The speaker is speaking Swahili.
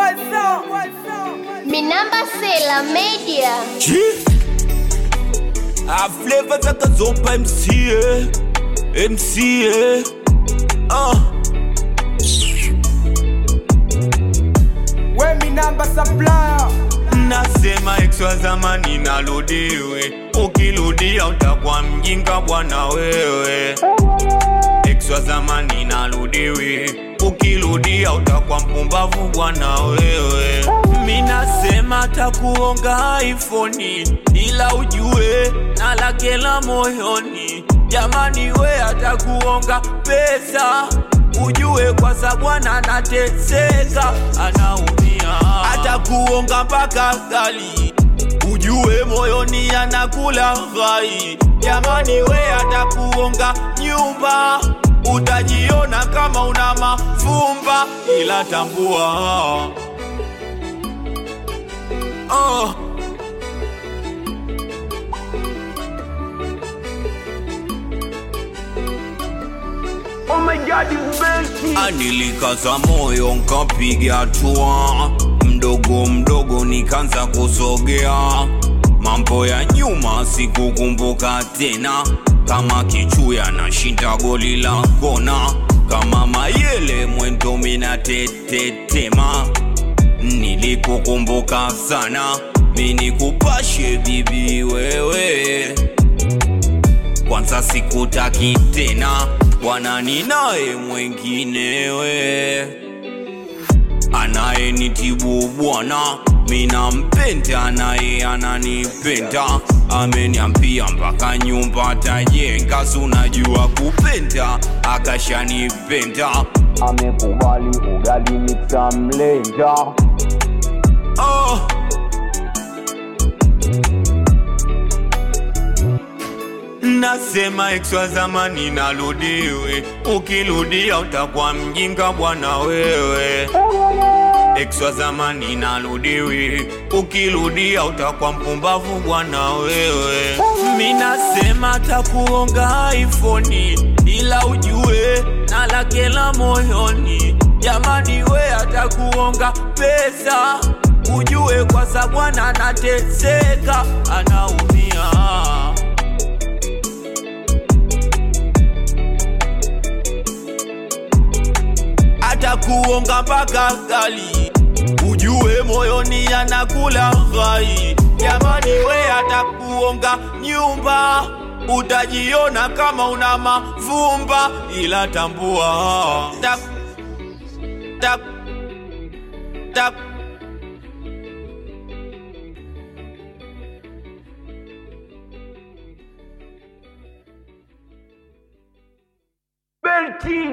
Minamba Sela Media. Chief A flavor zakazopa MCA MCA uh. We mi namba supplier Nasema ex wa zamani narudiwe, ukirudia utakuwa mjinga bwana wewe. Ex wa zamani narudiwe, ukirudia utakuwa mpumbavu bwana wewe. Mi nasema takuonga iPhone, ila ujue na lake la moyoni. Jamani we atakuonga pesa, ujue kwa sababu anateseka, anaumia atakuonga mpaka gali ujue moyoni anakula ghai jamani we atakuonga nyumba utajiona kama una mafumba ila tambua oh. Oh my god it's Belki Anilikaza moyo nkapiga hatua mdogo mdogo, nikanza kusogea. Mambo ya nyuma sikukumbuka tena, kama kichuya nashinda goli la kona, kama mayele mwendo mina tetetema. Nilikukumbuka sana, mini kupashe bibi wewe kwanza sikutaki tena bwana, ninaye mwenginewe anayenitibu bwana, mina mpenda naye ananipenda, ameniambia mpaka nyumba tajenga, si unajua kupenda, akashanipenda Amekubali ugali nitamlenja oh. Nasema ex wa zamani narudiwe, ukirudia utakuwa mjinga bwana wewe. Ex wa zamani narudiwe, ukirudia utakuwa mpumbavu bwana wewe. Mi nasema takuonga iPhone, ila ujue na lake la moyoni. Jamani we atakuonga pesa, ujue kwa sababu anateseka, anaumia. atakuonga mpaka gali ujue moyoni anakula ghai jamani we atakuonga nyumba utajiona kama una mavumba ila tambua tak, tak, tak. Belki